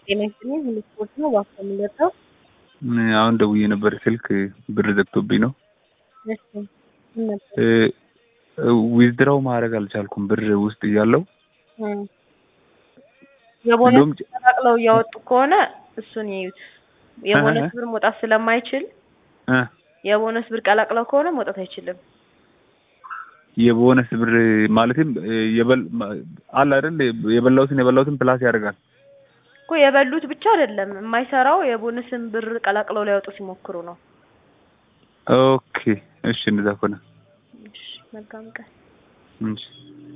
ጤና ይስጥልኝ ሁሉ ስፖርት ነው እባክዎ የምንወጣው አሁን ደውዬ ነበር ስልክ ብር ዘግቶብኝ ነው። እሺ ምን ነበር? ዊዝድራው ማድረግ አልቻልኩም ብር ውስጥ እያለው እም የቦነስ እንደውም ተቀላቅለው እያወጡ ከሆነ እሱን ይዩት። የቦነስ እህ ብር መውጣት ስለማይችል እ የቦነስ ብር ቀላቅለው ከሆነ መውጣት አይችልም። የቦነስ ብር ማለትም የበል አለ አይደል የበላሁትን የበላሁትን ፕላስ ያደርጋል። እኮ የበሉት ብቻ አይደለም የማይሰራው የቦነስን ብር ቀላቅለው ሊያወጡ ሲሞክሩ ነው። ኦኬ እሺ እንደዛ ከሆነ እሺ መልካም ቀን። እሺ